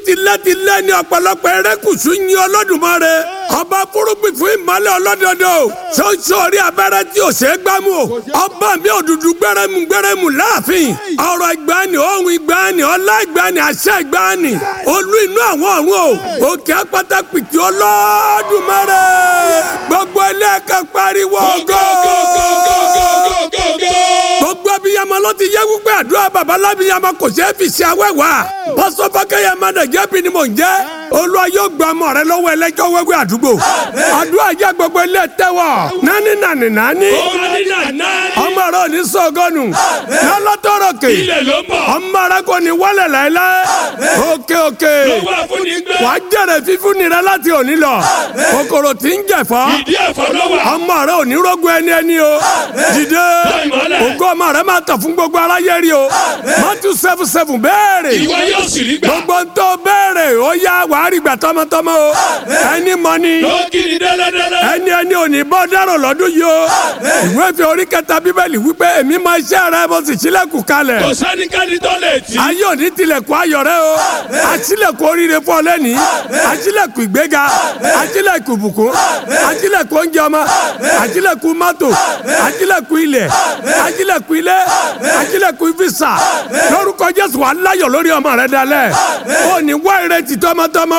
tilẹ̀tilẹ̀ ní ọ̀pọ̀lọpọ̀ erékùsù yin Olódùmarè ọba fúrúgbìn fún ìmọ̀lẹ̀ ọlọ́dọọdọ ṣoṣo orí abẹ́rẹ́ tí ò ṣe é gbámú ọba mi òdùdú gbẹrẹmú gbẹrẹmú láàfin ọ̀rọ̀ ìgbàanì ohun ìgbàanì ọlá ìgbàanì àṣẹ ìgbàanì olú inú àwọn ọ̀run o òkè apáta pìtì Olódùmarè gbogbo ilé ẹ̀ka pariwo gógógógógógógó gbogbo abiyamọ ló ti yẹ wípé àdúrà baba lábiyamọ kò ṣe é fi ṣe awẹ́wà bọ́sọ̀fọ́kẹ́yẹ mọ́nàjẹ́ bí ni mò ń jẹ́ olúwa yóò gba ọmọ rẹ lọ́wọ́ ẹlẹ́jọ́ wẹ́wẹ́ àdúgbò àdúrà jẹ́ gbogbo ilé tẹ́wọ̀ nání nání nání ọmọ rẹ ò ní sọgọ́nù lọ́lọ́tọ̀rọ̀kè ọmọ rẹ kò ní wálẹ̀ láéláé òkè òkè wàá jẹ̀rẹ̀ fífún ni rẹ láti òní lọ kòkòrò tí ń jẹ̀fọ́ ọmọ rẹ ò ní rógun ẹni ẹni o dìde ògo ọmọ rẹ máa tàn fún gbogbo aráyé rí o Matthew seven seven béèrè gbogbo ń tó béèrè ó yá wàá rí gbà tọmọtọmọ o ẹni mọ ni ẹni ẹni ò ní bọ́ dárò lọ́dún yìí o ìwé fi orí kẹta bíbélì wípé èmi máa iṣẹ́ rẹ mo sì ṣílẹ̀kùn kalẹ̀ kò sẹ́nikẹ́ni tó lè tì. ayé òní tilẹ̀kùn ayọ̀ rẹ o àṣìlẹ̀kùn oríire fún ọ lẹ́ni àṣìlẹ̀kùn ìgbéga àṣìlẹ̀kùn ìbùkún àṣìlẹ̀kùn oúnjẹ ọmọ àṣìlẹ̀kùn mọ́tò àṣìlẹ̀kùn ilẹ̀ àṣìlẹ̀kùn ilé àṣìlẹ̀kùn fisa lórúkọ Jésù wà láyọ̀ lórí ọmọ rẹ dalẹ̀ ó ní wá ìrètí tọmọtọmọ